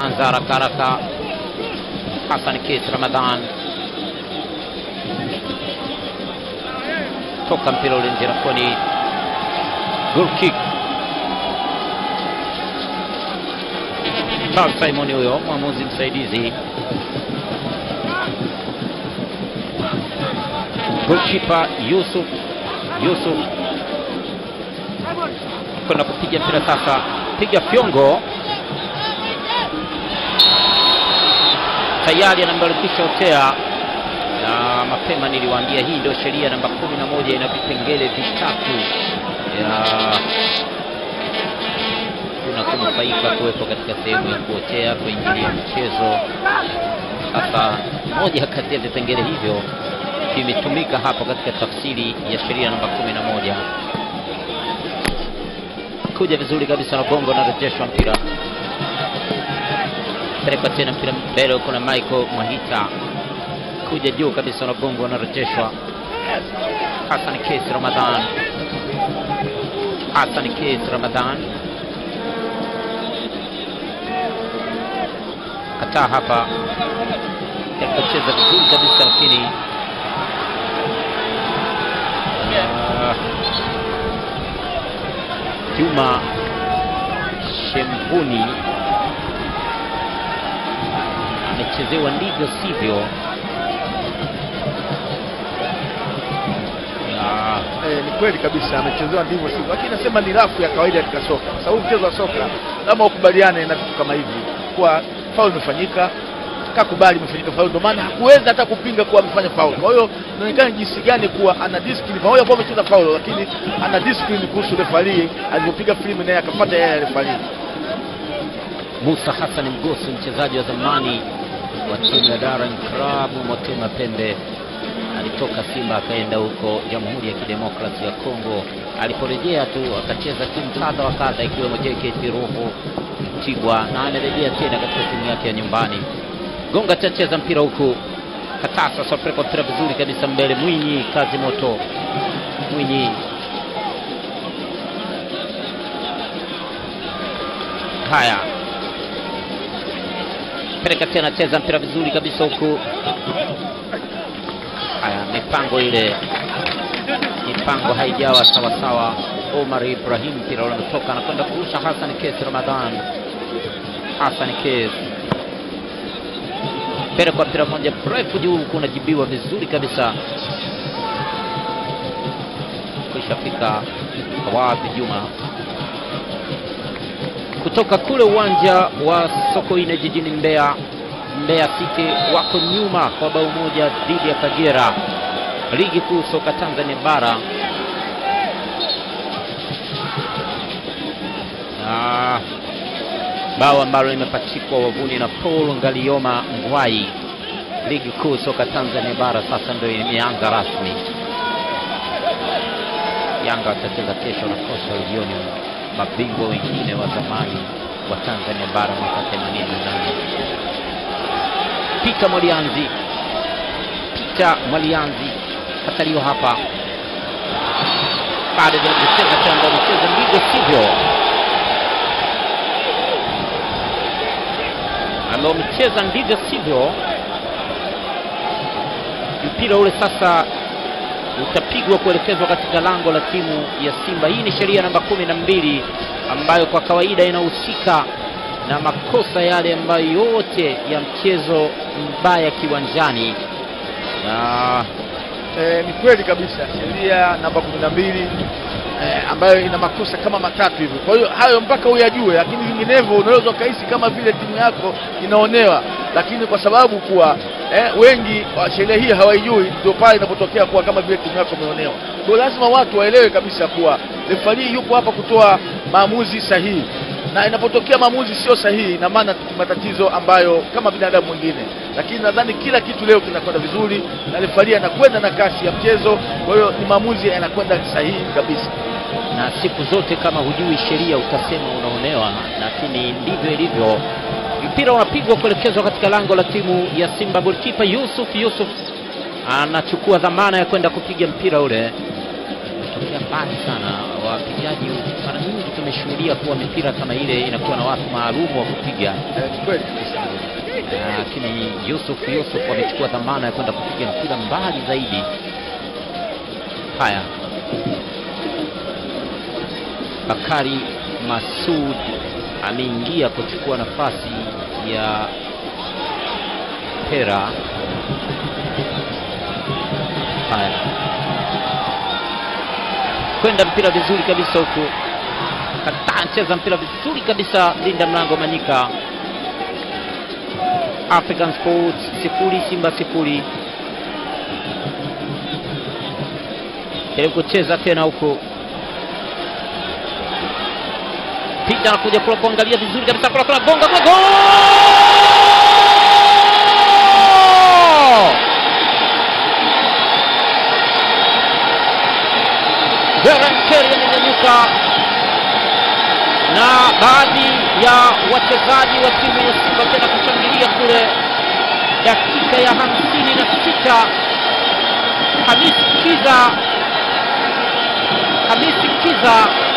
anza haraka haraka. Hassan Kis Ramadhan toka mpira ule nje rafuni, goal kick. Charles Simon huyo mwamuzi msaidizi. Goalkeeper Yusuf Yusuf kwenda kupiga mpira sasa, piga fyongo tayari anambarikisha otea na mapema niliwaambia hii ndio sheria namba kumi na moja ina vipengele vitatu ya kuna kunufaika kuwepo katika sehemu ya kuotea kuingilia mchezo. Sasa moja kati ya vipengele hivyo vimetumika hapo katika tafsiri ya sheria namba kumi na moja. Kuja vizuri kabisa na gongo na rejeshwa mpira pelekwa tena mpira mbele, kuna Michael Mwahita kuja juu kabisa na gongo anarejeshwa. Hassan Kes Ramadhan, Hassan Kes Ramadhan kataa hapa, alipocheza vizuri kabisa lakini uh, Juma Shemvuni amechezewa ndivyo sivyo. Ah, Eh, ni kweli kabisa amechezewa ndivyo sivyo, lakini nasema ni rafu ya kawaida katika soka, kwa sababu mchezo wa soka lazima ukubaliane na vitu kama hivi, kuwa faul imefanyika, kakubali imefanyika faul, ndio maana hakuweza hata kupinga kuwa amefanya faul. Kwa hiyo inaonekana jinsi gani kuwa ana discipline, pamoja kuwa amecheza faul, lakini ana discipline kuhusu refari alivyopiga filamu, naye akafuata yeye refari. Musa Hassan Mgosi, mchezaji wa zamani wa timu ya Dar Club Motema Pembe, alitoka Simba akaenda huko Jamhuri ya Kidemokrasia ya Kongo. Aliporejea tu akacheza timu kadha wa kadha, ikiwemo JKT Ruvu, Mtibwa, na amerejea tena katika timu yake ya nyumbani. Gonga chacheza mpira huku Katasa sopeleka mpira vizuri kabisa mbele. Mwinyi kazi moto, Mwinyi haya peleka tena, cheza mpira vizuri kabisa huku. Haya, mipango ile, mipango haijawa sawasawa. Omar Ibrahim mpira ule unatoka, anakwenda kurusha Hassan Kes Ramadhan. Hassan Kes pelekwa mpira moja mrefu juu huku, unajibiwa vizuri kabisa, kuishafika wapi Juma kutoka kule uwanja wa Sokoine jijini Mbeya. Mbeya City wako nyuma kwa bao moja dhidi ya Kagera, ligi kuu soka Tanzania bara. Na bao ambalo limepachikwa wavuni na Paul Ngalioma Ngwai. Ligi kuu soka Tanzania bara sasa ndio imeanza rasmi. Yanga watacheza kesho na Coastal Union mabingwa wengine wa zamani wa Tanzania bara mwaka 88. Peter Mwalianzi, Peter Mwalianzi kataliwa hapa, bado vinacheza tendo, anacheza ndivyo sivyo, amecheza ndivyo sivyo. Mpira ule sasa utapigwa kuelekezwa katika lango la timu ya Simba. Hii ni sheria namba kumi na mbili ambayo kwa kawaida inahusika na makosa yale ambayo yote ya mchezo mbaya kiwanjani na Eh, ni kweli kabisa sheria namba kumi na mbili eh, ambayo ina makosa kama matatu hivi. Kwa hiyo hayo mpaka uyajue, lakini vinginevyo unaweza ukahisi kama vile timu yako inaonewa, lakini kwa sababu kuwa eh, wengi wa sheria hii hawaijui, ndio pale inapotokea kuwa kama vile timu yako imeonewa. Kwa hiyo lazima watu waelewe kabisa kuwa refari yupo hapa kutoa maamuzi sahihi na inapotokea maamuzi sio sahihi, ina maana matatizo ambayo kama binadamu mwingine, lakini nadhani kila kitu leo kinakwenda vizuri na refari anakwenda na kasi ya mchezo, kwa hiyo ni maamuzi yanakwenda sahihi kabisa. na siku zote kama hujui sheria utasema unaonewa, lakini ndivyo ilivyo. Mpira unapigwa kuelekezwa katika lango la timu ya Simba. Golikipa Yusuf Yusuf anachukua dhamana ya kwenda kupiga mpira ule, umetokea mbali sana, wapigaji mara nyingi tumeshuhudia kuwa mipira kama ile inakuwa na watu maalum wa kupiga, Eh, ni kweli kabisa. lakini Yusuf Yusuf amechukua dhamana ya kwenda kupiga mpira mbali zaidi. Haya, Bakari Masud ameingia kuchukua nafasi ya Pera. Haya, kwenda mpira vizuri kabisa huku, kataa cheza mpira vizuri kabisa, linda mlango Manyika. African Sports sifuri Simba sifuri. Jaribu kucheza tena huko, Pita anakuja kula kuangalia vizuri kabisa, kula kula gonga kula gol! Darren Kerry amenyanyuka na baadhi ya wachezaji wa timu ya Simba tena kushangilia kule dakika ya hamsini na sita. Hamis Kiza, Hamisi Kiza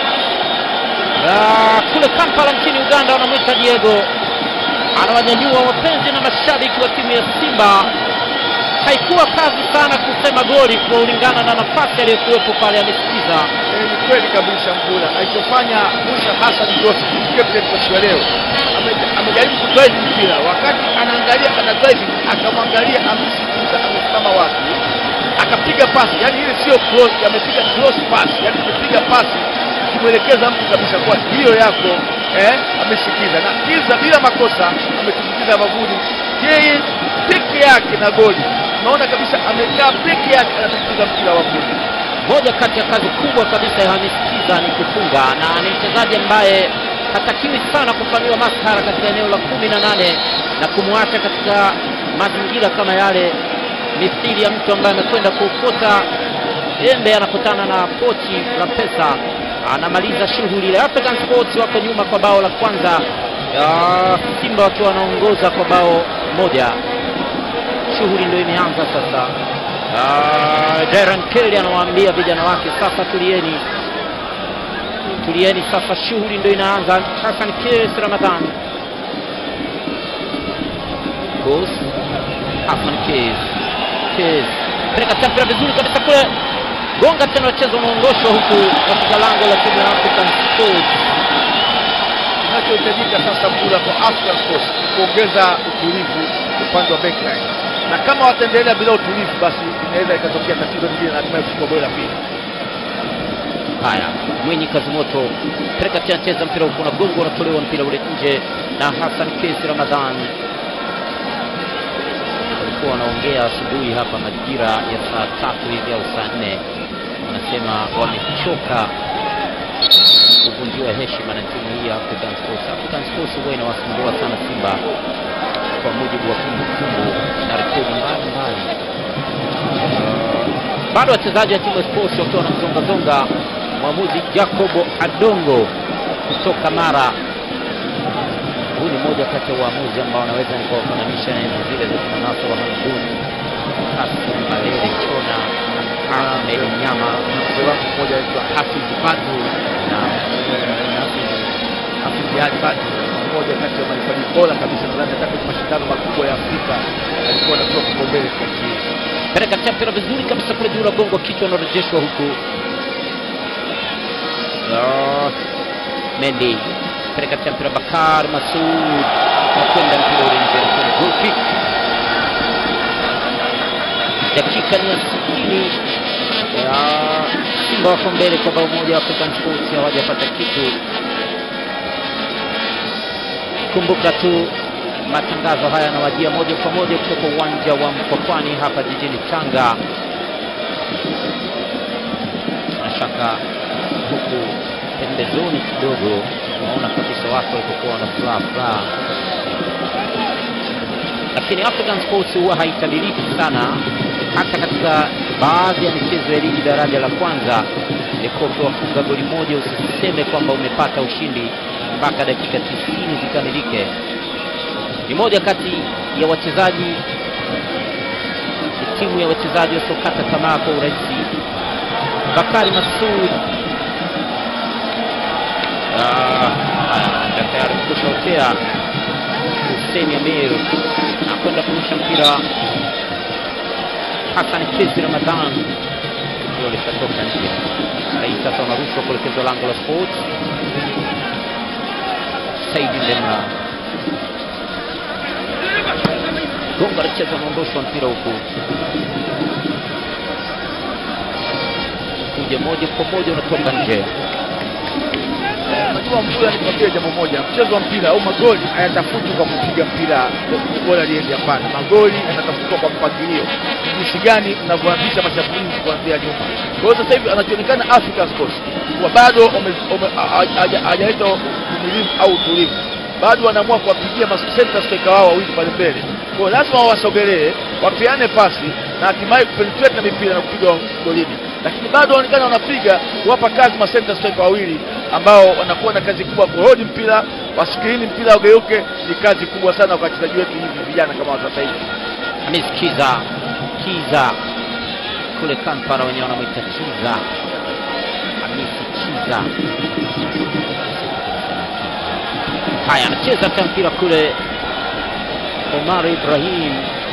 Ah, kule Kampala nchini Uganda wanamwita Diego, anawanyanyua wapenzi na mashabiki wa timu ya Simba. Haikuwa kazi sana kusema goli kulingana na nafasi aliyokuwepo pale, amesikiza Eh, ni kweli kabisa Mvula alichofanya Musa Hassan Joseph captain kwa siku ya leo ame- amejaribu kudrive mpira, wakati anaangalia ana driving, akamwangalia Hamisi Musa amesimama wapi, akapiga pasi, yani ile sio cross, amepiga cross pass, yani amepiga pasi kimwelekeza mtu kabisa kwa hiyo yako eh, amesikiza na Kiza bila makosa ametumbukiza mavuni yeye peke yake na goli. Unaona kabisa amekaa peke yake anatumbukiza mpira wa goli. moja kati ya kazi kubwa kabisa ya Hamis Kiza ni kufunga, na ni mchezaji ambaye hatakiwi sana kufanyiwa maskhara katika eneo la kumi na nane na kumwacha katika mazingira kama yale, mithili ya mtu ambaye amekwenda kuokota embe anakutana na pochi la pesa, anamaliza shughuli ile. African Sports wako nyuma kwa bao la kwanza, Ah, Simba wakiwa wanaongoza kwa bao moja shughuli ndio imeanza sasa. Uh, Darren Kelly anawaambia vijana wake sasa, tulieni tulieni sasa, shughuli ndio inaanza. Hassan Kes Ramadhan Kos Hassan Kes Kes peleka tena mpira vizuri kabisa kule, gonga tena, mchezo unaongoshwa huku katika lango la timu ya African Sports. Kinachohitajika sasa Mvula kwa African Sports ni kuongeza utulivu upande wa backline, na kama wataendelea bila utulivu, basi inaweza ikatokea tatizo lingine na hatimaye kuchukua goli la pili. Haya, Mwinyi Kazimoto peleka tena, cheza mpira huku, unagonga unatolewa mpira ule nje na Hassan Kesi Ramadhan. Walikuwa wanaongea asubuhi hapa majira ya saa tatu hivi au saa nne, wanasema wamechoka kuvunjiwa heshima na timu hii ya African Sports. African Sports huwa inawasumbua sana Simba kwa mujibu wa kumbukumbu na rekodi mbalimbali. Bado wachezaji wa timu ya Sports wakiwa wanamzongazonga mwamuzi Jacobo Adongo kutoka Mara. Huu ni moja kati ya waamuzi ambao wanaweza nikawafananisha na enzi zile za kina Nasoro Hamdun, Hassan Balele Chona, Ahmed Nyama Mzee wangu mmoja anaitwa Hafiz Badu na Hafiz Jihad Badu, mmoja kati ya marefarii bora kabisa, nadhani hata kwenye mashindano makubwa ya Afrika alikuwa anatoa kipaumbele kwa nchi hii. peleka tena mpira vizuri kabisa kule juu, gongo kichwa unarejeshwa huku. Ah, Mendy peleka tena mpira, Bakar Masud nakwenda mpira ule nje, anakwenda goal kick. Dakika ni ya sitini ya Simba wako mbele kwa bao moja, African Sports hawajapata kitu. Kumbuka tu matangazo haya yanawajia moja kwa moja kutoka uwanja wa Mkwakwani hapa jijini Tanga. Bila shaka huku pembezoni kidogo unaona kabisa watu walipokuwa wana furaha furaha, lakini African Sports huwa haitabiriki sana, hata katika baadhi ya michezo ya ligi daraja la kwanza. Ilikuwa ukiwafunga goli moja usiseme kwamba umepata ushindi mpaka dakika tisini zikamilike. Ni moja kati ya wachezaji, ni timu ya wachezaji wasiokata tamaa kwa urahisi. Bakari Masud Ah, haya, tayari kushotea Hussein Amir nakwenda kurusha mpira Hassan Kesi Ramadhan ndio lishatoka nje. Na hii sasa unarushwa kuelekezwa lango la Sports. Saidi Ndemla gonga licheza, unaondoshwa mpira huku kuja moja kwa moja unatoka nje. Unajua mpira, nikwambie jambo moja, mchezo wa mpira au magoli hayatafutwi kwa kupiga mpira bora liende. Hapana, magoli yanatafutwa kwa mpangilio, jinsi gani unavyoanzisha mashambulizi kuanzia nyuma. Kwa hiyo sasa hivi anachoonekana Africa Sports kwa bado wame- wame- haja- haja- hajaleta uvumilivu au utulivu, bado wanaamua kuwapigia masenta striker wao wawili pale mbele. Kwa hiyo lazima wawasogelee, wapeane pasi na hatimaye kupenetrate na mipira na kupiga golini, lakini bado wanaonekana wanapiga kuwapa kazi masenta striker wawili ambao wanakuwa na kazi kubwa kurodi mpira wasikirini mpira ugeuke. Ni kazi kubwa sana kwa wachezaji wetu hivi vijana kama watu sasa hivi. Hamis Kiza Kiza kule Kampala wenyewe wanamwita Kiza. Hamisi Kiza. Haya, anacheza tena mpira kule Omar Ibrahim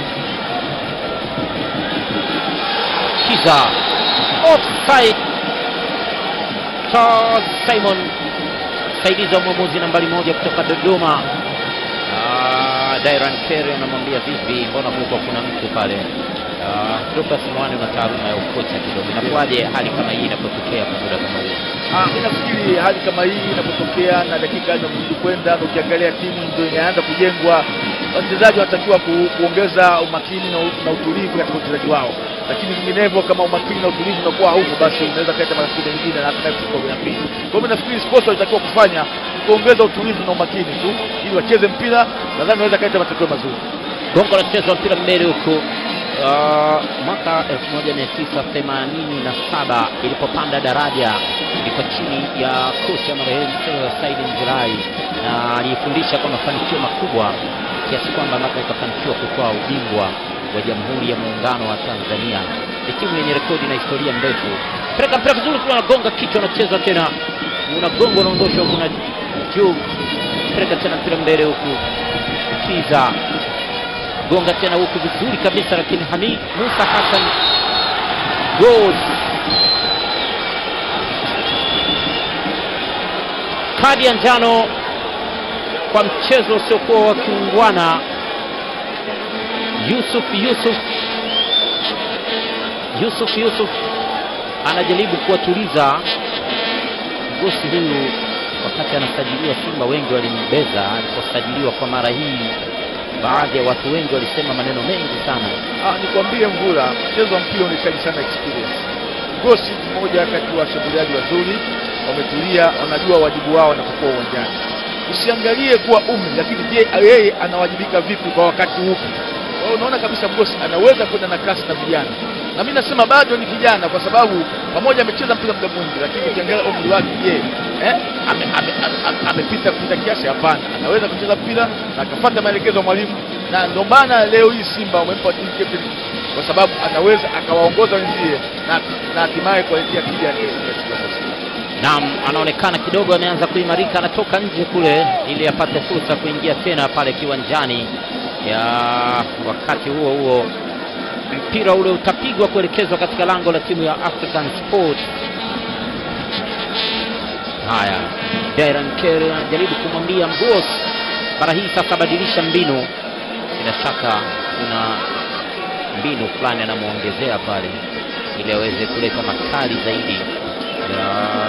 Kiza offside. Charles Simon msaidizi wa mwamuzi nambari moja kutoka Dodoma. Ah, Dairan Kerry anamwambia vipi, mbona kulikuwa kuna mtu pale? Ah, Lucas Mwani una taaluma ya ukocha kidogo, inakuwaje hali kama hii inapotokea kwa muda kama huu? Ah, mimi nafikiri hali kama hii inapotokea na dakika zinazidi kwenda na ukiangalia timu ndio inaanza kujengwa, wachezaji wanatakiwa ku, kuongeza umakini na, u- na utulivu katika uchezaji wao, lakini vinginevyo kama umakini na utulivu unakuwa haupo, basi unaweza kuleta matatizo mengine na hatimaye kufika kwenye pili. Kwa hiyo mimi nafikiri sports walitakiwa kufanya ni kuongeza utulivu na umakini tu ili wacheze mpira, nadhani wanaweza kuleta matokeo mazuri. Gongo la cheza mpira mbele huku. Ah, mwaka 1987 ilipopanda daraja ilikuwa chini ya kocha marehemu Said Nzirai na alifundisha kwa mafanikio makubwa kiasi kwamba mpaka ikafanikiwa kutoa ubingwa wa Jamhuri ya Muungano wa Tanzania. Ni timu yenye rekodi na historia ndefu. Peleka mpira vizuri kule, anagonga kichwa, anacheza tena, unagonga unaondosha huku na juu. Peleka tena mpira mbele huku, Kiza gonga tena huku vizuri kabisa, lakini Hamid Musa Hassan goal. Kadi ya njano kwa mchezo usiokuwa wa kiungwana. Yusuf Yusuf Yusuf Yusuf anajaribu kuwatuliza gosi huyu wakati anasajiliwa Simba, wengi walimbeza aliposajiliwa kwa mara hii. Baadhi ya watu wengi walisema maneno mengi sana. Ah, nikwambie Mvula, mchezo wa mpira unahitaji sana experience. Gosi ni mmoja kati ya washambuliaji wazuri, wametulia, wanajua wajibu wao wanapokuwa uwanjani. Usiangalie kuwa umri, lakini je, yeye anawajibika vipi kwa wakati upi? Kwa hiyo unaona kabisa Gosi anaweza kwenda na kasi na vijana, na mimi nasema bado ni kijana, kwa sababu pamoja amecheza mpira muda mwingi, lakini ukiangalia umri wake, je, eh, ame- ame- ame- amepita kupita kiasi? Hapana, anaweza kucheza mpira na akafuata maelekezo ya mwalimu, na ndio maana leo hii Simba wamempa team captain kwa sababu anaweza akawaongoza wenzie na na hatimaye kuwaletea tija ya kesi katika Simba. Naam, anaonekana kidogo ameanza kuimarika, anatoka nje kule ili apate fursa kuingia tena pale kiwanjani. Ya wakati huo huo mpira ule utapigwa kuelekezwa katika lango la timu ya African Sport. Haya, Dairan Kerry anajaribu kumwambia Mgos, mara hii sasa badilisha mbinu. Bila shaka kuna mbinu fulani anamwongezea pale ili aweze kuleta makali zaidi ya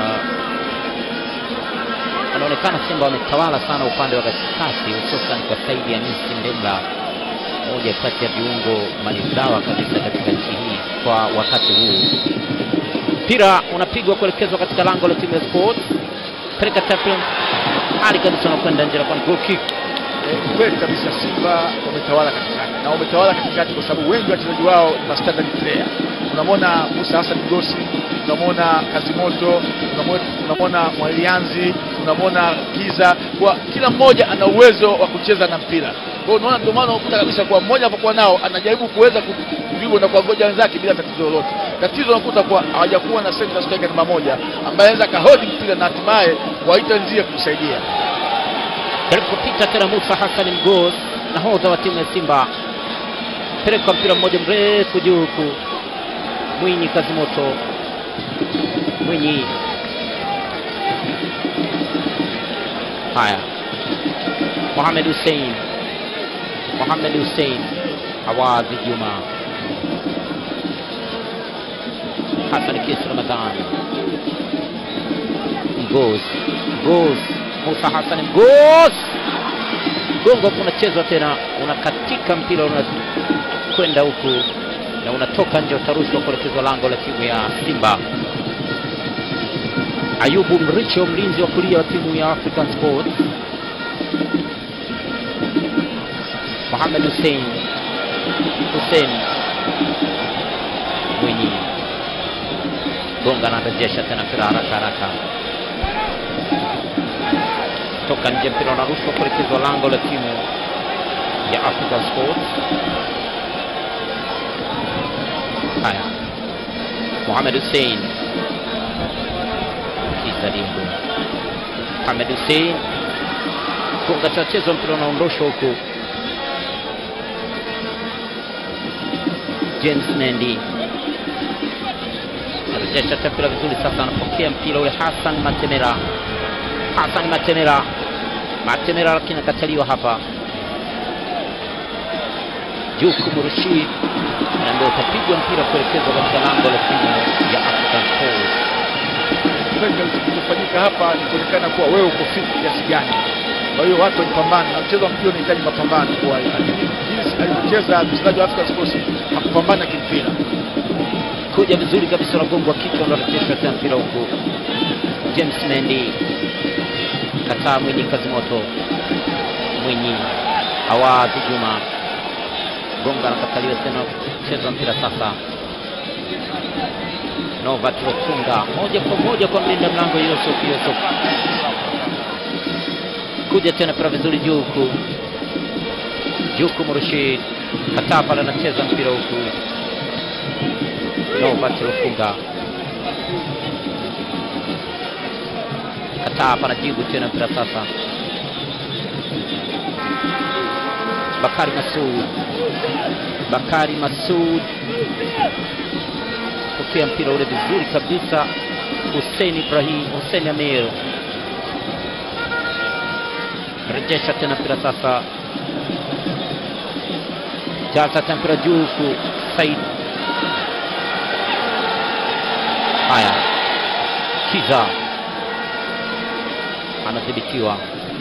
anaonekana Simba wametawala sana upande wa katikati, hususan kwa Saidi Hamisi Ndemla, moja kati ya viungo maridhawa kabisa katika nchi hii kwa wakati huu. Mpira unapigwa kuelekezwa katika lango la timu ya Sport, peleka tackle hali kabisa, unakwenda nje na kwa goal kick. Eh, ni kweli kabisa Simba wametawala katikati na wametawala katikati kwa sababu wengi wa wachezaji wao ni ma standard player. Unamwona Musa Hassan Gosi, unamwona Kazimoto, unamwona- unamwona Mwalianzi, unamwona Kiza, kwa kila mmoja ana uwezo wa kucheza na mpira. Kwa hiyo unaona, ndio maana unakuta kabisa kwa mmoja anapokuwa nao anajaribu kuweza kudribble na kuwangoja wenzake bila tatizo lolote. Tatizo unakuta kwa hawajakuwa na center striker namba moja ambaye anaweza kahodi mpira na hatimaye waita nzie kumsaidia. Karibu kupita tena Musa Hassan Mgoz, nahodha wa timu ya Simba, peleka mpira mmoja mrefu juu huku Mwinyi Kazimoto, Mwinyi haya, Mohamed Hussein, Mohamed Hussein, Awadhi Juma, Hassan Kisi Ramadhan, Mgoz, Mgoz, Musa Hassan Mgoz, gongo unachezwa tena, unakatika mpira unakwenda huku na unatoka nje, utarushwa kuelekezwa lango la timu ya Simba. Ayubu Mricho, mlinzi wa kulia wa timu ya African Sports. Mohamed Hussein Hussein Mwinyi gonga, anarejesha tena mpira haraka haraka, toka nje, mpira unarushwa kuelekezwa lango la timu ya African Sports. Haya, Mohamed Hussein Kisa Dimbu, Mohamed Hussein gonga, chachezwa mpira unaondoshwa huku. James Nendi anarejesha mpira vizuri, sasa anapokea mpira ule Hassan Matemera, Hassan Matemera, Matemera lakini akataliwa hapa. Jukumu Rashid ndio utapigwa mpira kuelekezwa katika lango la timu ya African Sports. Kilichofanyika hapa ni kuonekana kuwa wewe uko fit kiasi gani. Kwa hiyo watu walipambana na mchezo wa mpira unahitaji mapambano, kwa hiyo lakini jinsi alivyocheza mchezaji wa African Sports hakupambana kimpira. Kuja vizuri kabisa, unagongwa kichwa, unarejeshwa tena mpira huku. James Mendi kataa, Mwinyi Kazimoto, Mwinyi Awadhi Juma gonga nakataliwa tena, cheza mpira sasa. Novat Lofunga moja kwa moja kwa mlinda mlango Yusuf Yusuf, kuja tena mpira vizuri juu huku, Juku Murshid kataa pale, anacheza mpira huku. Novat Lofunga kataa hapa, anajibu tena mpira sasa. Bakari Masud Bakari Masud pokea mpira ule vizuri kabisa. Hussein Ibrahim, Hussein Amir rejesha tena mpira sasa, jaza tena mpira juu huku. Said haya, Kiza anadhibitiwa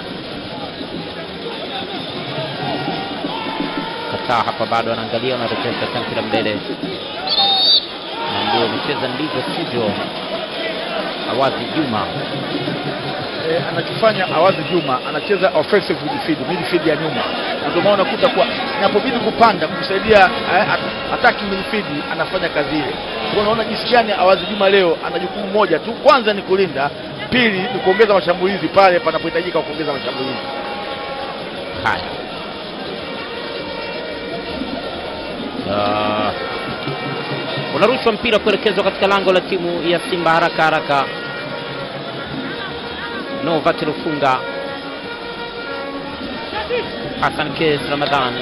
kataa hapa, bado anaangalia, anarejesha tena mpira mbele, na ndio amecheza ndivyo sivyo. Awadhi Juma E, anachofanya Awadhi Juma anacheza offensive midfield, midfield ya nyuma, na ndio maana unakuta kwa inapobidi kupanda kumsaidia eh, attacking midfield anafanya kazi ile. Kwa unaona jinsi gani Awadhi Juma leo ana jukumu moja tu, kwanza ni kulinda, pili ni kuongeza mashambulizi pale panapohitajika kuongeza mashambulizi. haya Uh, unarushwa mpira kuelekezwa katika lango la timu ya Simba haraka haraka. Novat Rufunga, Hassan Kes Ramadhan,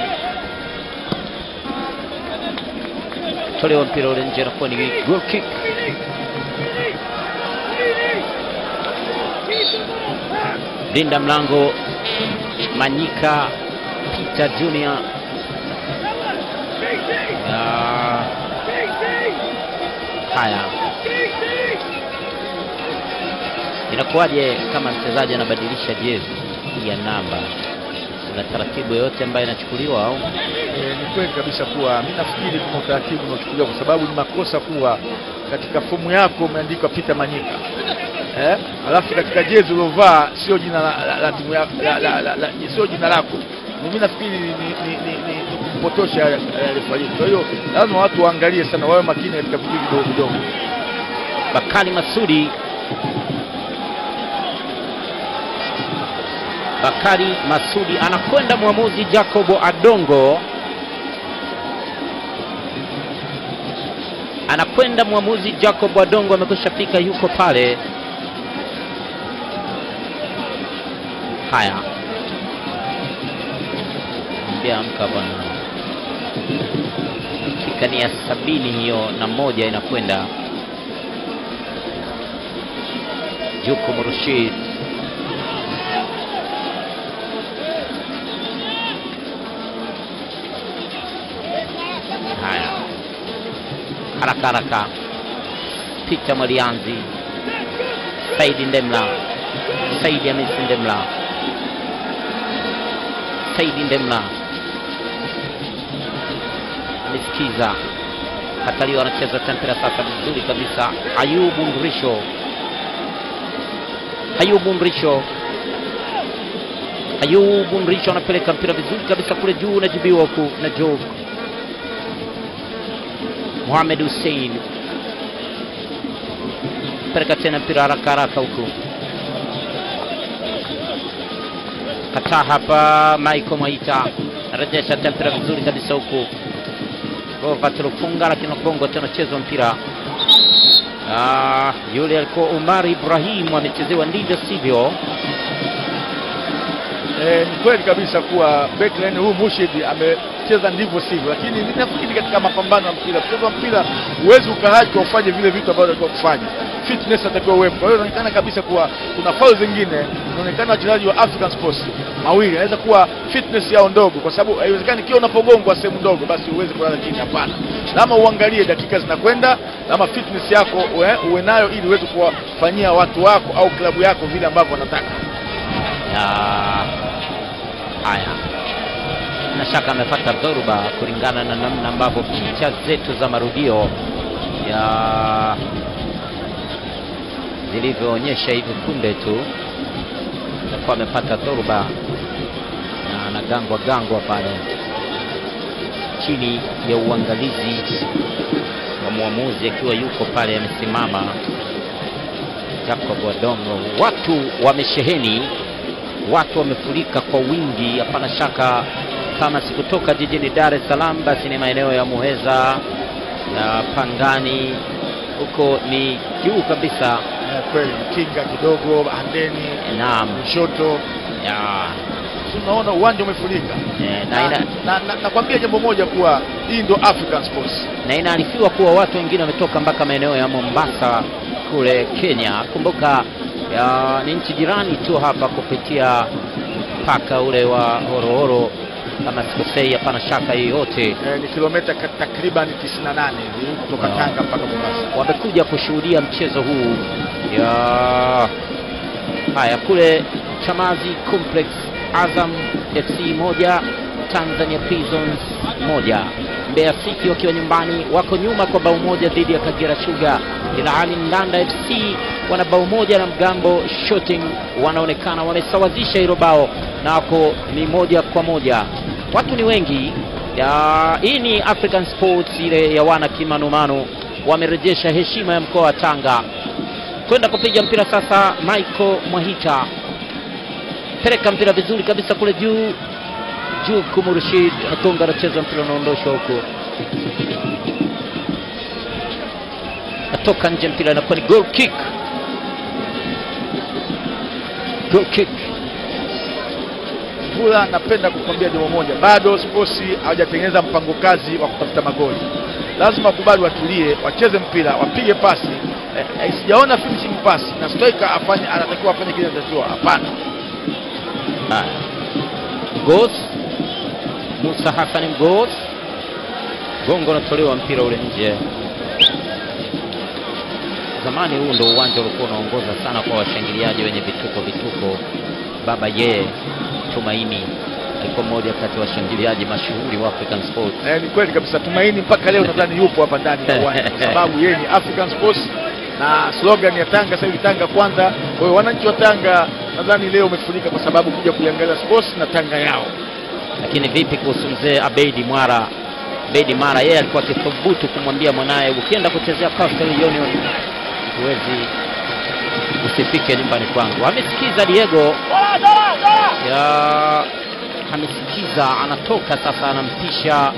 tolewa mpira ule nje, nakuwa ni goal kick. Linda mlango Manyika Peter Junior Ah, haya, inakuwaje kama mchezaji anabadilisha jezi ya namba? Kuna taratibu yoyote ambayo inachukuliwa au? E, ni kweli kabisa kuwa mi nafikiri kuna utaratibu unaochukuliwa kwa sababu ni makosa kuwa katika fomu yako umeandikwa Peter Manyika eh? Alafu katika jezi uliovaa sio jina la, la, la timu yako la, la, la, la, sio jina lako. Mimi nafikiri ni, ni, ni, ni, ni kupotosha eh, refari. Kwa hiyo lazima watu waangalie sana, wawe makini katika vitu vidogo vidogo. Bakari Masudi Bakari Masudi anakwenda mwamuzi Jacobo Adongo anakwenda mwamuzi Jacob Adongo amekwisha fika, yuko pale. Haya, mbia amka bwana, dakika ni ya sabini hiyo na moja inakwenda. Jukum Rashid haya haraka haraka, Peter Mwalianzi, Saidi Ndemla, Saidi Hamisi Ndemla, Saidi Ndemla amesikiza Kataliwa anacheza tempera sasa vizuri kabisa. Ayubu Mrisho, Ayubu Mrisho, Ayubu Mrisho anapeleka mpira vizuri kabisa kule juu, unajibiwa huku na Job Mohamed Hussein peleka tena mpira haraka haraka huku, kataa hapa. Michael Mwaita anarejesha tena mpira vizuri kabisa huku, Rovat Lufunga, lakini Kongo tena chezwa mpira ah, yule alikuwa Omar Ibrahim amechezewa ndivyo sivyo. Eh, ni kweli kabisa kuwa backline huyu Mushid amecheza ndivyo sivyo, lakini ninafikiri katika mapambano ya mpira, mchezo wa mpira huwezi ukahaji ufanye vile vitu ambavyo unatakiwa kufanya, fitness atakiwa uwepo. Kwa hiyo inaonekana kabisa kuwa kuna faul zingine, inaonekana wachezaji wa African Sports mawili anaweza kuwa fitness yao ndogo, kwa sababu haiwezekani kila unapogongwa sehemu ndogo basi uweze kulala chini. Hapana, lama uangalie dakika zinakwenda, lama fitness yako uwe, uwe nayo ili uweze kuwafanyia watu wako au klabu yako vile ambavyo wanataka. ya haya, na shaka amepata dhoruba kulingana na namna ambavyo picha zetu za marudio ya zilivyoonyesha hivi punde tu, alikuwa amepata dhoruba na anagangwa gangwa pale chini ya uangalizi wa mwamuzi akiwa yuko pale amesimama Jacob Adongo. Watu wamesheheni, watu wamefurika kwa wingi, hapana shaka. Kama sikutoka jijini Dar es Salaam, basi ni maeneo ya Muheza na Pangani, huko ni juu kabisa. Eh, kweli kinga kidogo andeni Naam, kushoto, ya, si unaona uwanja umefurika. eh, na Na, ina- na, na, nakwambia jambo moja kuwa hii ndo African Sports. na inaarifiwa kuwa watu wengine wametoka mpaka maeneo ya Mombasa kule Kenya. Kumbuka ya, ni nchi jirani tu hapa kupitia mpaka ule wa Horohoro, kama sikosei, hapana shaka yoyote. Eh, ni kilomita ka- takriban 98 hivi kutoka Wow. Tanga mpaka Mombasa. Wamekuja kushuhudia mchezo huu ya haya kule Chamazi Complex, Azam FC moja Tanzania Prisons moja. Mbeya City wakiwa nyumbani wako nyuma kwa bao moja dhidi ya Kagera Sugar, ilhali Ndanda FC wana bao moja na Mgambo Shooting wanaonekana wamesawazisha hilo bao na wako ni moja kwa moja. Watu ni wengi ya, hii ni African Sports ile ya wana kimanumanu, wamerejesha heshima ya mkoa wa Tanga kwenda kupiga mpira sasa. Michael Mwahita peleka mpira vizuri kabisa kule juu juu, Kumurshid Akonga anacheza mpira unaondoshwa huko, natoka nje, mpira inakuwa ni goal kick, goal kick. Vula, napenda kukwambia jambo moja, bado sports hawajatengeneza mpango kazi wa kutafuta magoli. Lazima wakubali, watulie, wacheze mpira, wapige pasi. Eh, eh, sijaona finishing pass na striker afanye, anatakiwa afanye kile anachotakiwa. Hapana, Haya, Mgos Musa Hassan Mgos, gongo unatolewa mpira ule nje. Zamani huu ndo uwanja ulikuwa unaongoza sana kwa washangiliaji wenye vituko vituko. Baba ye Tumaini alikuwa mmoja kati ya washangiliaji mashuhuri wa African Sports. eh, ni kweli kabisa. Tumaini mpaka leo nadhani yupo hapa ndani ya uwanja kwa sababu yeye ni African Sports na slogan ya Tanga sasa hivi Tanga kwanza. Kwa hiyo wananchi wa Tanga nadhani leo umefurika kwa sababu kuja kuiangalia sports na Tanga yao. Lakini vipi kuhusu mzee Abeidi Mwara? Abeidi Mwara yeye alikuwa akithubutu kumwambia mwanaye, ukienda kuchezea Coastal Union huwezi usifike nyumbani kwangu. Amesikiza Diego ya amesikiza, anatoka sasa, anampisha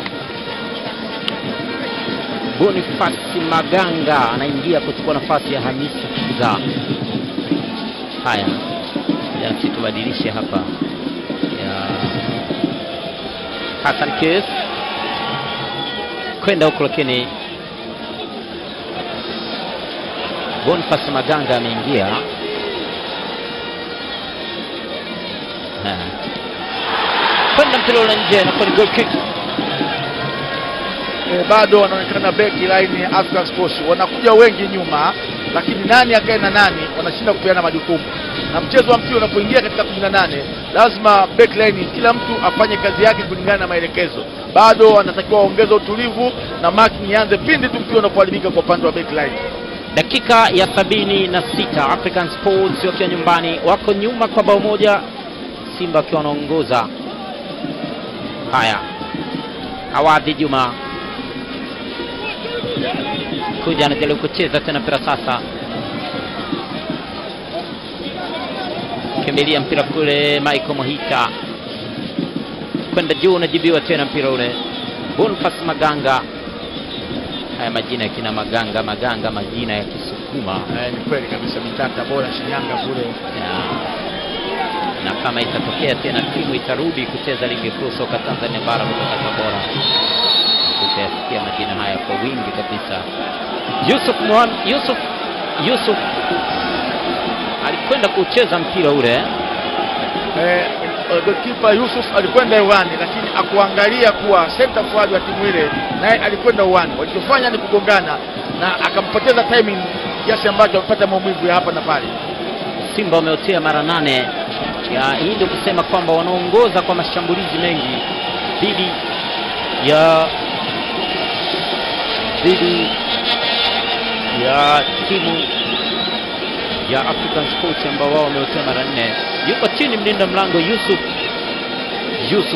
Bonifasi Maganga, anaingia kuchukua nafasi ya Hamisi Kiza. Haya, jasi tubadilishe hapa ya Hassan Kes kwenda huko, lakini Boniface Maganga ameingia. Ha. kwenda mpira ule nje, nakuwa ni goal kick. e, bado wanaonekana beki line ya African Sports wanakuja wengi nyuma, lakini nani akae na nani wanashinda kupeana majukumu. Na mchezo wa mpira unapoingia katika 18 lazima back line kila mtu afanye kazi yake kulingana na maelekezo. Bado wanatakiwa waongeze utulivu na marking ianze pindi tu mpira unapoharibika kwa upande wa back line. Dakika ya sabini na sita African Sports wakiwa nyumbani wako nyuma kwa bao moja, Simba wakiwa wanaongoza. Haya, Awadhi Juma kuja anajaribu kucheza tena mpira sasa, kimbilia mpira kule, Michael Mohita kwenda juu, unajibiwa tena mpira ule, Boniface Maganga. Haya majina ya kina Maganga, Maganga, majina ya Kisukuma Eh, ni kweli kabisa, mitata bora Shinyanga kule. ya. Na kama itatokea tena timu itarudi kucheza ligi kuu soka Tanzania bara kutoka Tabora, tutayasikia majina haya kwa wingi kabisa. Yusuf Muhammad, Yusuf Yusuf alikwenda kucheza mpira ule Eh, goalkeeper Yusuf alikwenda uwani, lakini akuangalia kuwa center forward wa timu ile naye alikwenda uwani. Walichofanya ni kugongana na akampoteza timing kiasi ambacho amepata maumivu ya hapa na pale. Simba wameotea mara nane. Ya, hii ndio kusema kwamba wanaongoza kwa mashambulizi mengi dhidi ya dhidi ya timu ya African Sports ambao wao wameotea mara nne. Yuko chini mlinda mlango Yusuf Yusuf,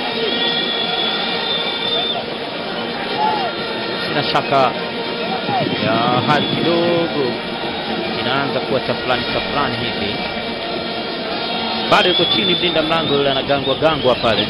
sina shaka ya hali kidogo inaanza kuwa tafulani tafulani hivi. Bado yuko chini mlinda mlango yule, anagangwa gangwa pale.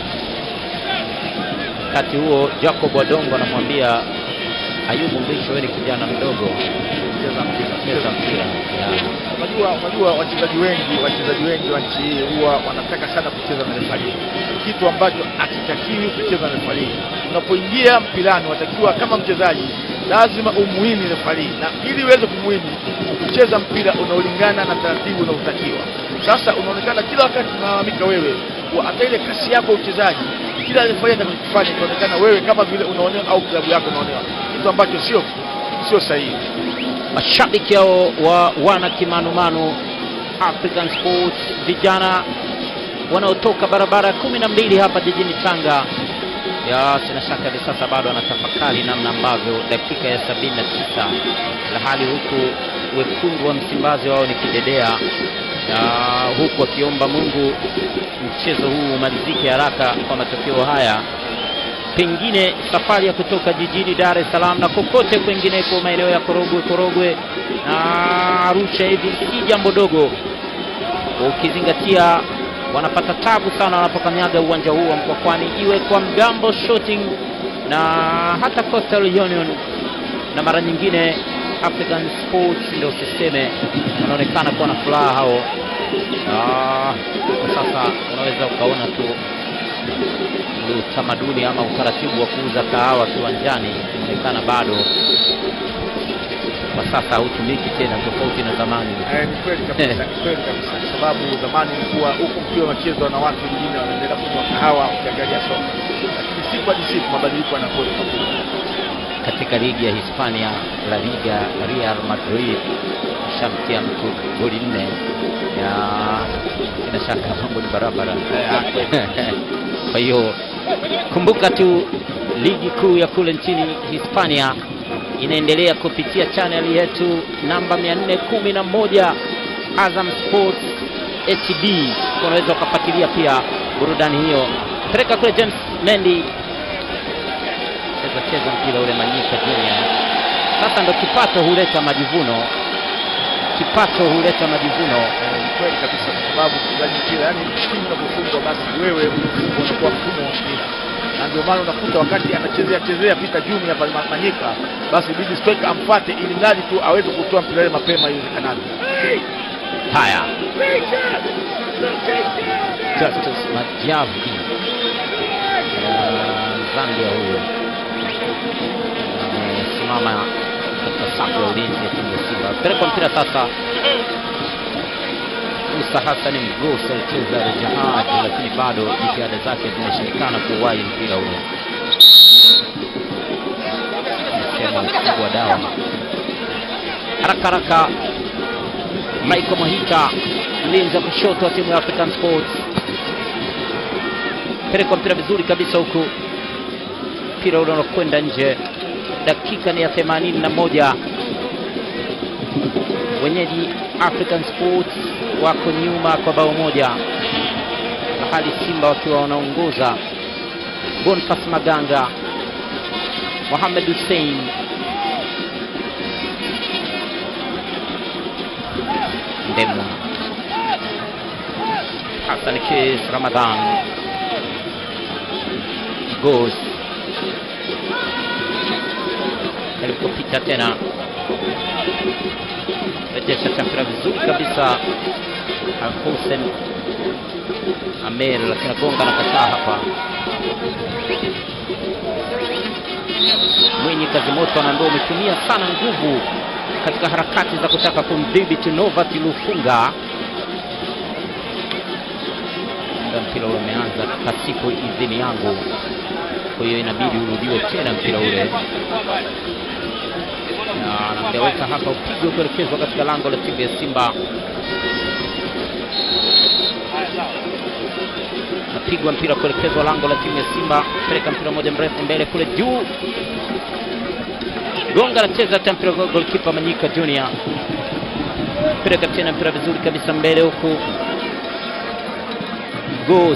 Wakati huo Jacob Wadongo anamwambia Ayubu Mrisho, wewe ni kijana mdogo, Cheza mpira. cheza mpira. Ya. Unajua, unajua wachezaji wengi wachezaji wengi wa nchi hii huwa wanataka sana kucheza na refari, kitu ambacho hakitakiwi kucheza na refari. Unapoingia mpirani, watakiwa kama mchezaji lazima umuhini refari, na ili uweze kumuhini kucheza mpira unaolingana na taratibu unaotakiwa. Sasa unaonekana kila wakati unalalamika wewe kwa hata ile kasi yako ya uchezaji, kila refari atakachofanya itaonekana wewe kama vile unaonewa au klabu yako unaonewa, kitu ambacho sio sio sahihi. Mashabiki hao wa wana kimanumanu African Sports vijana wanaotoka barabara ya kumi na mbili hapa jijini Tanga, ya sina shaka hivi sasa bado wanatafakari namna ambavyo dakika ya sabini na tisa lahali huku wekundu wa Msimbazi wao ni kidedea, na huku wakiomba Mungu mchezo huu umalizike haraka kwa matokeo haya pengine safari ya kutoka jijini Dar es Salaam na kokote kwengineko maeneo ya Korogwe Korogwe na Arusha hivi si jambo dogo, ukizingatia wanapata tabu sana wanapokanyaga uwanja huu wa Mkwakwani, iwe kwa Mgambo Shooting na hata Coastal Union na mara nyingine African Sports, ndio usiseme, wanaonekana kuwa na furaha hao. Ah, kwa sasa unaweza ukaona tu ule utamaduni ama utaratibu wa kuuza kahawa kiwanjani inaonekana bado kwa sasa hautumiki tena, tofauti na zamani. Eh, ni kweli kabisa, ni kweli kabisa, kwa sababu zamani ilikuwa huku mpira unachezwa na watu wengine wanaendelea kunywa kahawa ukiangalia soka, lakini siku hadi siku mabadiliko yanakuwa makubwa. Katika ligi ya Hispania La Liga, Real Madrid shamtia mtu goli nne ya sina shaka mambo ni barabara. Kwa hiyo kumbuka tu ligi kuu ya kule nchini Hispania inaendelea kupitia channel yetu namba 411 Azam Sports HD. Unaweza ukafuatilia pia burudani hiyo. Peleka kule James Mendy, cheza cheza mpira ule Manyika Junior. Sasa ndo kipato huleta majivuno. kipato huleta majivuno. Eh, ni kweli kabisa, kwa sababu mchezaji mpira, yani timu inapofungwa basi wewe unakuwa mfumo wa mpira, na ndio maana unakuta wakati anachezea chezea Peter Junior pale Ma- Manyika, basi bidi striker amfuate ili mradi tu aweze kutoa mpira ile mapema iwezekanavyo. Haya, Justus Majavi uh, Zambia huyo amesimama katika safu ya ulinzi ya timu ya Simba. Pelekwa mpira sasa, Musa Hassan Mgosi alicheza Jahad, lakini bado jitihada zake zimeshindikana kuwahi mpira ule. Sema mkubwa wa dawa haraka haraka Michael Mahita mlinzi wa kushoto wa timu ya African Sports, pelekwa mpira vizuri kabisa huku, mpira ule unakwenda nje. Dakika ni ya themanini na moja. Wenyeji African Sports wako nyuma kwa bao moja, hali Simba wakiwa wanaongoza. Boniface Maganga, Mohamed Hussein Ndemwa, Hassan Kis Ramadhan Gos alipopita tena rejesha chakira vizuri kabisa Hussein Amer, lakini agonga na kataa hapa. Mwenye kazi moto anaambia umetumia sana nguvu katika harakati za kutaka kumdhibiti Novat Lufunga. Muda mpira ule umeanza pasipo idhini yangu, kwa hiyo inabidi urudiwe tena mpira ule, na anaambia weka hapa upigwe kuelekezwa katika lango la timu ya Simba. Napigwa mpira kuelekezwa lango la timu ya Simba, peleka mpira moja mrefu mbele kule juu Gonga anacheza hata mpira kwa golkipa Manyika Junior, peleka tena mpira vizuri kabisa mbele huku, Gos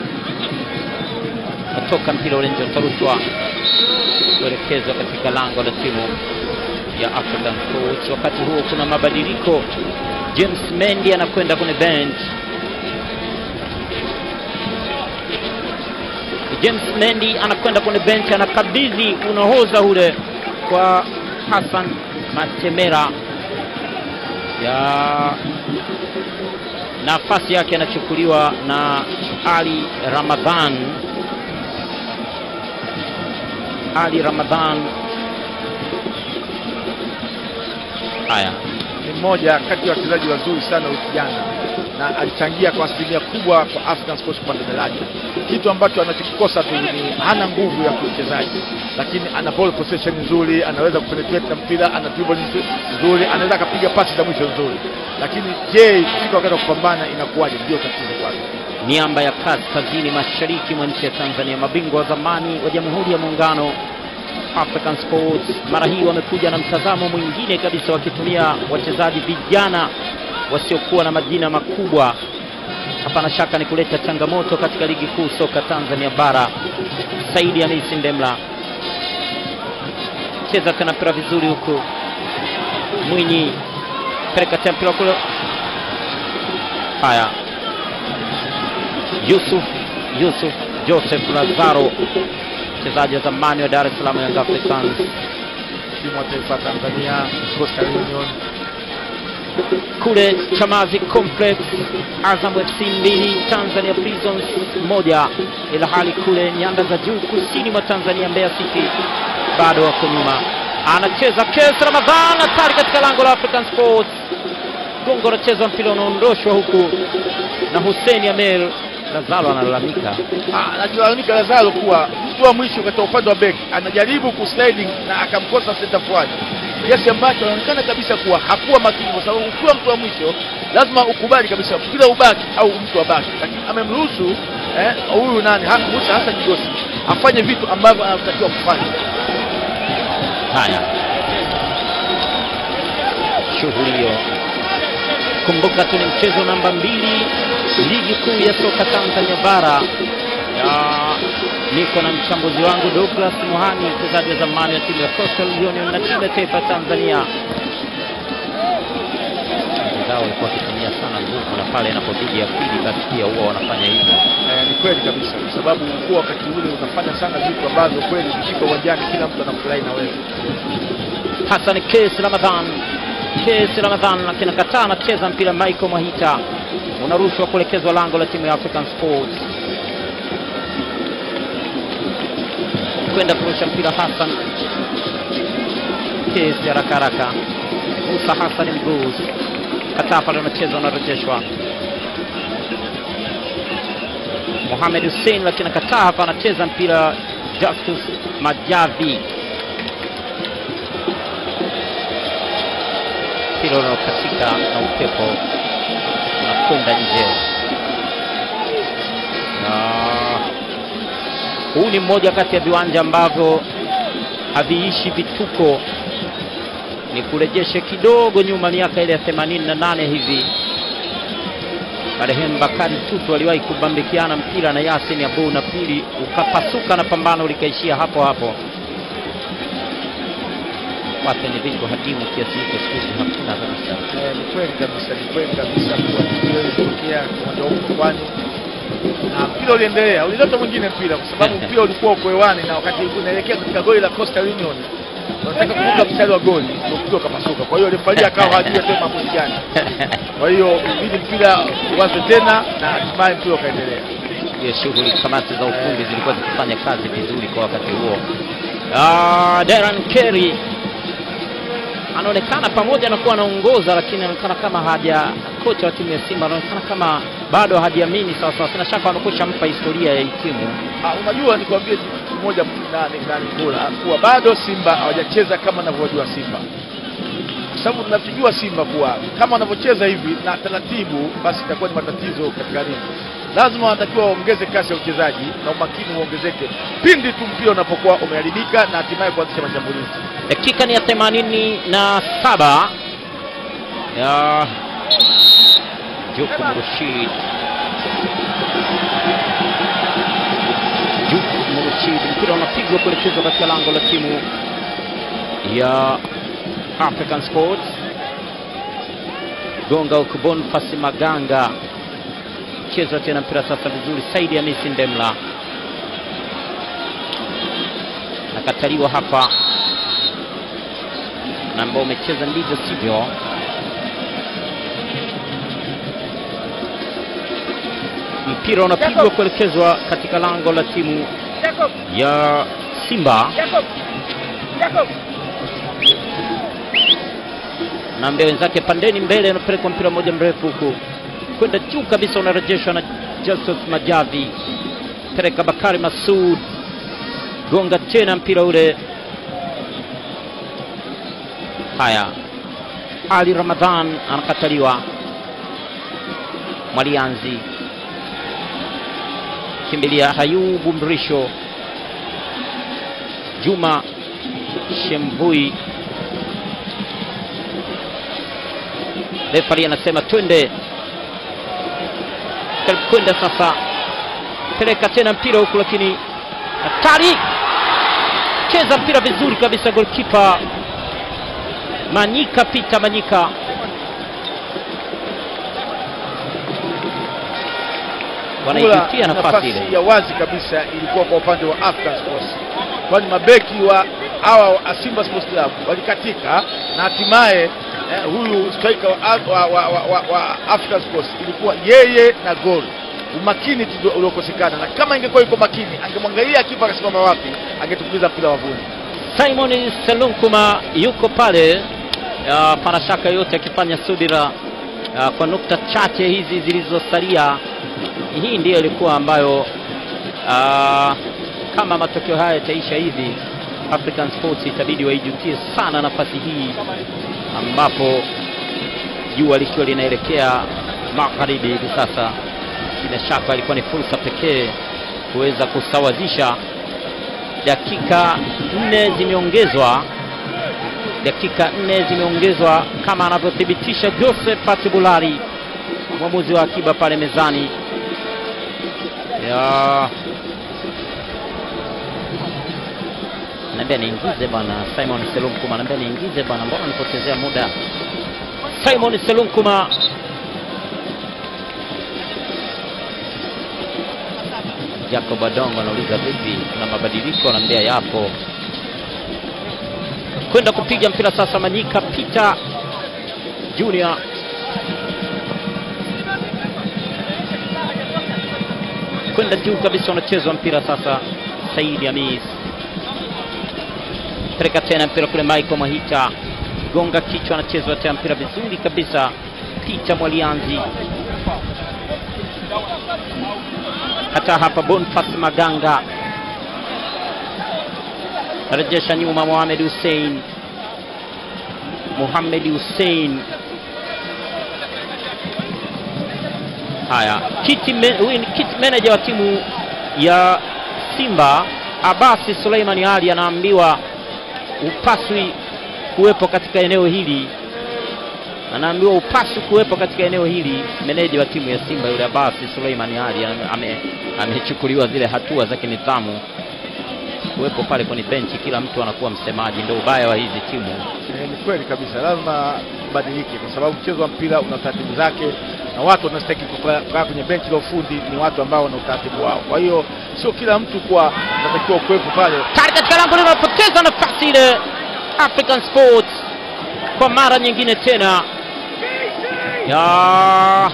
natoka mpira ule nje, utarushwa kuelekezwa katika lango la timu ya African Sports. Wakati huo kuna mabadiliko, James Mendy anakwenda kwenye bench. James Mendy anakwenda kwenye bench, anakabidhi unahoza ule kwa Hassan Matemera ya nafasi yake anachukuliwa na Ali Ramadhan. Ali Ramadhan, haya ni mmoja kati ya wachezaji wazuri sana huyu kijana na alichangia kwa asilimia kubwa kwa African Sports kupanda daraja. Kitu ambacho anachokikosa tu ni hana nguvu ya kiuchezaji, lakini ana ball possession nzuri, anaweza kupenetrate na mpira, ana dribble nzu- nzuri, anaweza akapiga pasi za mwisho nzuri, lakini je, kufika wakati wa kupambana inakuwaje? Ndio tatizo kwake. miamba ya kaskazini mashariki mwa nchi ya Tanzania, mabingwa wa zamani wa Jamhuri ya Muungano African Sports, mara hii wamekuja na mtazamo mwingine kabisa, wakitumia wachezaji vijana wasiokuwa na majina makubwa. Hapana shaka ni kuleta changamoto katika ligi kuu soka Tanzania bara. Saidi Hamisi Ndemla cheza tena mpira vizuri huku, Mwinyi peleka tena mpira kule, haya Yusuf Yusuf Joseph Lazaro mchezaji wa zamani wa Dar es Salaam Young Africans Timu ya taifa ya Tanzania, Coastal Union, kule Chamazi Complex, Azam FC mbili, Tanzania Prisons moja, ila hali kule nyanda za juu kusini mwa Tanzania Mbeya City bado wako nyuma. Anacheza Kes Ramadhan, hatari katika lango la African Sports. Gongo anacheza mpira unaondoshwa huku na Hussein Amel. Lazaro analalamika Ah, analalamika Lazaro kuwa mtu wa mwisho katika upande wa beki anajaribu kusliding na akamkosa center forward, kiasi ambacho anaonekana kabisa kuwa hakuwa makini, kwa sababu ukiwa mtu wa mwisho lazima ukubali kabisa mpira ubaki au mtu abaki, lakini amemruhusu eh, huyu nani ha- Musa Hassan Jigosi afanye vitu ambavyo anatakiwa kufanya. Haya, shughuli hiyo. Kumbuka tu ni mchezo namba mbili ligi kuu ya soka Tanzania bara. Ya, niko na mchambuzi wangu Douglas Muhani, mchezaji wa zamani wa timu ya Coastal Union na timu ya taifa ya Tanzania. yao walikuwa wakitumia sana nguvu, na pale inapozidi akili, basi pia huwa wanafanya hivyo. Eh, ni kweli kabisa, kwa sababu ulikuwa wakati ule unafanya sana vitu ambavyo kweli ukifika uwanjani kila mtu anafurahi na wewe. Hassan Kesi Ramadhan, Kesi Ramadhan akinakataa, anacheza mpira. Michael Mwahita unarushwa kuelekezwa lango la timu ya African Sports, kwenda kurusha mpira. Hassan Kesi haraka haraka, Musa Hassan Mguz kataa pale, unacheza unarejeshwa. Mohamed Hussein lakini akataa hapa, anacheza mpira. Justus Majavi mpira unaokatika na upepo unakwenda nje, na huu ni mmoja kati ya viwanja ambavyo haviishi vituko. Ni kurejeshe kidogo nyuma, miaka ile ya 88 hivi, marehemu Bakari Tutu aliwahi kubambikiana mpira na Yasin Abu na pili ukapasuka na pambano likaishia hapo hapo. Watu ni vitu hadimu kiasi hicho siku hizi hakuna kabisa. Eh, ni kweli kabisa, ni kweli kabisa kuwa tukio lilitokea uwanja huu Mkokwani na mpira uliendelea, ulileta mwingine mpira kwa sababu mpira ulikuwa uko hewani, na wakati unaelekea katika goli la Coastal Union unataka kuvuka mstari wa goli, ndio mpira ukapasuka. Kwa hiyo refaria akawa hajui asema maamuzi gani. Kwa hiyo ibidi mpira uanze tena na hatimaye mpira ukaendelea. Hiyo shughuli kamati za ufundi zilikuwa zikifanya kazi vizuri kwa wakati huo. Ah, Darren Kerry anaonekana pamoja na kuwa anaongoza, lakini anaonekana kama haja, kocha wa timu ya Simba anaonekana kama bado hajiamini sawa sawa. Sina shaka wanakusha mpa historia ya hii timu. Ah, unajua nikwambie kitu kimoja nani nani bora kuwa bado Simba hawajacheza kama wanavyojua Simba, kwa sababu tunavijua Simba kuwa kama wanavyocheza hivi na taratibu, basi itakuwa ni matatizo katika ligi. Lazima wanatakiwa waongeze kasi ya uchezaji na umakini uongezeke pindi tu mpira unapokuwa umeharibika na hatimaye kuanzisha mashambulizi. Dakika ni ya themanini na saba ya Jukum Rashid Jukum Rashid, mpira unapigwa kuelekezwa katika lango la timu ya African Sports. Gonga ukubon pasi Maganga, chezwa tena mpira sasa vizuri. Saidi Hamisi Ndemla nakataliwa hapa na ambao umecheza ndivyo sivyo. Mpira unapigwa kuelekezwa katika lango la timu ya Simba na mbele wenzake pandeni mbele, anapelekwa mpira mmoja mrefu huku kwenda juu kabisa, unarejeshwa na Justus Majavi, peleka Bakari Masud, gonga tena mpira ule Haya, Ali Ramadhan anakataliwa. Mwalianzi kimbilia Hayubu Mrisho, Juma Shemvui. Refari anasema twende kwenda sasa, peleka tena mpira huku, lakini hatari, cheza mpira vizuri kabisa, golkipa Manyika Pita Manyika wanaipitia nafasi ile ya wazi kabisa ilikuwa kwa upande wa African Sports, kwani mabeki wa hawa wa Simba Sports Club walikatika na hatimaye eh, huyu striker wa, wa, wa, wa, wa, wa African Sports ilikuwa yeye na gol. Umakini tu ndio uliokosekana, na kama ingekuwa yuko makini angemwangalia kipa akasimama wapi, angetukuliza mpira wavuni. Simon Selunkuma yuko pale, uh, pana shaka yote akifanya subira uh, kwa nukta chache hizi zilizosalia. Hii ndiyo ilikuwa ambayo uh, kama matokeo haya yataisha hivi, African Sports itabidi waijutie sana nafasi hii, ambapo jua likiwa linaelekea magharibi hivi sasa. Bila shaka ilikuwa ni fursa pekee kuweza kusawazisha. Dakika nne zimeongezwa, dakika nne zimeongezwa kama anavyothibitisha Josephat Bulari, mwamuzi wa akiba pale mezani ya naambia niingize bwana Simon Selunkuma, naambia niingize bwana, mbona nipotezea muda. Simon Selunkuma Jacob Adongo anauliza vipi, kuna mabadiliko? Anaambia yapo. Kwenda kupiga mpira sasa, Manyika Peter Junior kwenda juu kabisa, unachezwa mpira sasa. Saidi Hamis peleka tena mpira kule, Michael Mahita gonga kichwa, anachezwa tena mpira vizuri kabisa. Peter Mwalianzi hata hapa Boniface Maganga rejesha nyuma, Mohamed Hussein Mohamed Hussein. Haya, kiti me- huyu ni kiti manager wa timu ya Simba Abasi Suleimani Ali anaambiwa upaswi kuwepo katika eneo hili, anaambiwa upaswi kuwepo katika eneo hili. Meneja wa timu ya Simba yule Abasi Suleimani Ali ame- ame- amechukuliwa zile hatua za kinidhamu kuwepo pale kwenye benchi, kila mtu anakuwa msemaji. Ndio ubaya wa hizi timu. Eh, ni kweli kabisa, lazima ubadilike kwa sababu mchezo wa mpira una taratibu zake, na watu wanastahili kukaa kukaa kwenye benchi la ufundi ni watu ambao wana utaratibu wao. Kwa hiyo sio kila mtu kuwa anatakiwa kuwepo pale. Tari katika lango linapoteza nafasi ile, African Sports kwa mara nyingine tena ya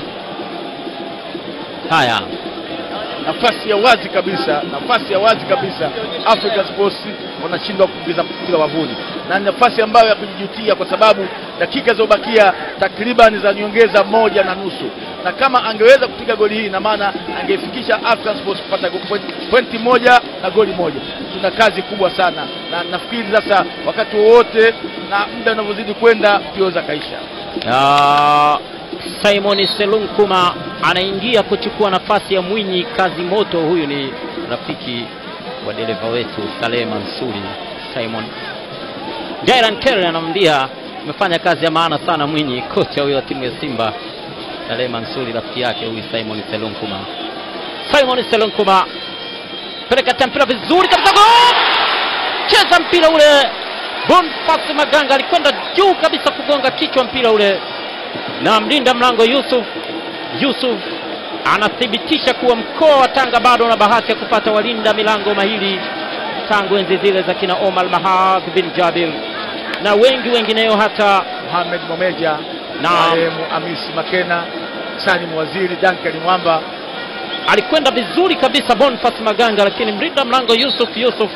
haya nafasi ya wazi kabisa, nafasi ya wazi kabisa. Africa Sports wanashindwa kuingiza mpira wavuni, na ni nafasi ambayo ya kujijutia, kwa sababu dakika zilizobakia takriban za nyongeza moja na nusu, na kama angeweza kupiga goli hii, na maana angefikisha African Sports kupata go- point- pointi moja na goli moja. Tuna kazi kubwa sana, na nafikiri sasa wakati wowote na muda unavyozidi kwenda mbio za kaisha. ya Simon Selunkuma anaingia kuchukua nafasi ya Mwinyi Kazi Moto. Huyu ni rafiki wa dereva wetu Saleh Mansuri. Simon Jairan Kerry anamwambia umefanya kazi ya maana sana Mwinyi, kocha huyo wa timu ya Simba. Saleh Mansuri rafiki yake huyu Simon Selunkuma. Simon Selunkuma peleka tena mpira vizuri kabisa, gol! cheza mpira ule. Boniface Maganga alikwenda juu kabisa kugonga kichwa mpira ule, na mlinda mlango Yusuf Yusuf anathibitisha kuwa mkoa wa Tanga bado una bahati ya kupata walinda milango mahiri tangu enzi zile za kina Omar Mahadh bin Jabir na wengi wengineo hata Mohamed Momeja, Naam. marehemu Hamisi Makena, Sani Mwaziri, Duncan Mwamba alikwenda vizuri kabisa Boniface Maganga, lakini mlinda mlango Yusuf Yusuf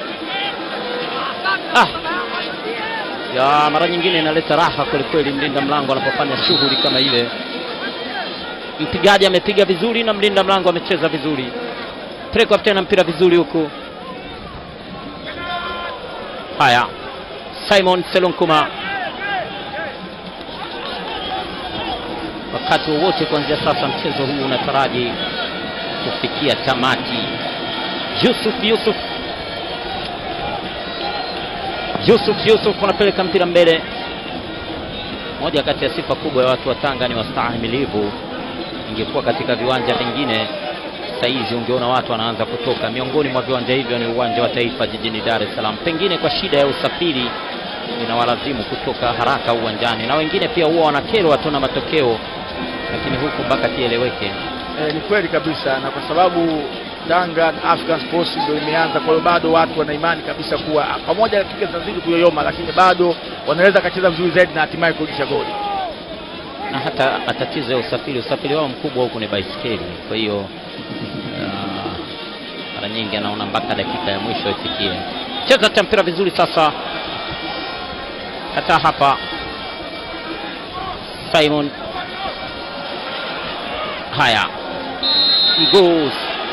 ah. ya mara nyingine inaleta raha kwelikweli mlinda mlango anapofanya shughuli kama ile. Mpigaji amepiga vizuri na mlinda mlango amecheza vizuri. Pelekwa tena mpira vizuri huku. Haya, Simon Selunkuma wakati wowote kuanzia sasa mchezo huu unataraji kufikia tamati. Yusuf Yusuf Yusuf Yusuf anapeleka mpira mbele. Moja kati ya sifa kubwa ya watu wa Tanga ni wastahimilivu. Ingekuwa katika viwanja vingine saizi ungeona watu wanaanza kutoka. Miongoni mwa viwanja hivyo ni uwanja wa Taifa jijini Dar es Salaam. Pengine kwa shida ya usafiri inawalazimu kutoka haraka uwanjani, na wengine pia huwa wanakerwa tu na matokeo, lakini huku mpaka kieleweke. Eh, ni kweli kabisa, na kwa sababu Tanga na African Sports ndio imeanza, kwa hiyo bado watu wana imani kabisa kuwa pamoja dakika zinazidi kuyoyoma, lakini bado wanaweza kacheza vizuri zaidi na hatimaye kurudisha goli. na hata matatizo ya usafiri, usafiri wao mkubwa huku ni baiskeli. Kwa hiyo ah, mara nyingi anaona mpaka dakika ya mwisho ifikie. Cheza ta mpira vizuri sasa, hata hapa Simon. Haya, Mgoos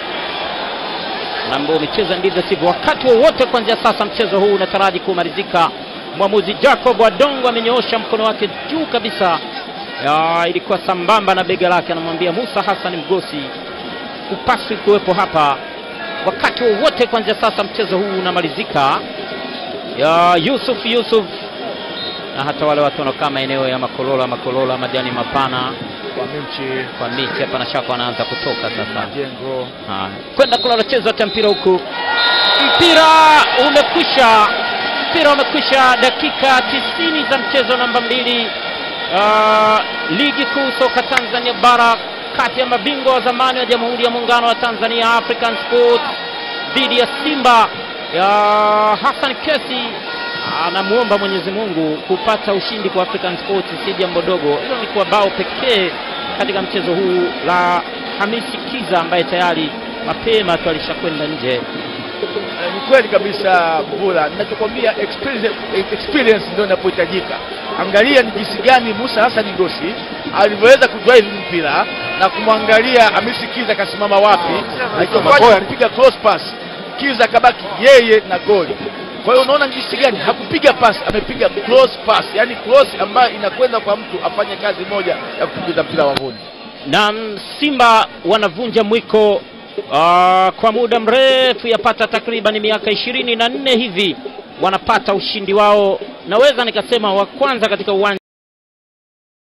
na ambao umecheza ndivyo sivyo. Wakati wowote kuanzia sasa mchezo huu unataraji kumalizika. Mwamuzi Jacob Wadongo amenyoosha mkono wake juu kabisa, ya, ilikuwa sambamba na bega lake, anamwambia Musa Hassan Mgosi, hupaswi kuwepo hapa. Wakati wowote kuanzia sasa mchezo huu unamalizika. Ya Yusuf Yusuf na hata wale watu wanaokaa maeneo ya Makolola Makolola, majani mapana Kwa Mimchi kwa miti hapa na shaka wanaanza kutoka sasa. Jengo Haya, kwenda kulala chezo hata mpira huku, mpira umekwisha, mpira umekwisha, dakika tisini za mchezo namba mbili. Uh, ligi kuu soka Tanzania bara kati ya mabingwa wa zamani wa Jamhuri ya Muungano wa Tanzania African Sports dhidi ya Simba ya Hassan Kesi. Anamwomba Mwenyezi Mungu kupata ushindi kwa African Sports, si jambo dogo hilo, ni kwa bao pekee katika mchezo huu la Hamisi Kiza ambaye tayari mapema tu alishakwenda nje. Eh, ni kweli kabisa Mvula, ninachokwambia experience, experience ndio inapohitajika. Angalia ni jinsi gani Musa Hassan Ngosi alivyoweza kudrive mpira na kumwangalia Hamisi Kiza akasimama wapi, alichofanya kupiga cross pass, Kiza akabaki yeye na goli. Kwa hiyo unaona ni jinsi gani hakupiga pass, amepiga cross pass, yani cross ambayo inakwenda kwa mtu afanye kazi moja ya kupiga mpira wavuni. na Simba wanavunja mwiko ah, kwa muda mrefu, yapata takriban miaka ishirini na nne hivi wanapata ushindi wao, naweza nikasema wa kwanza katika uwanja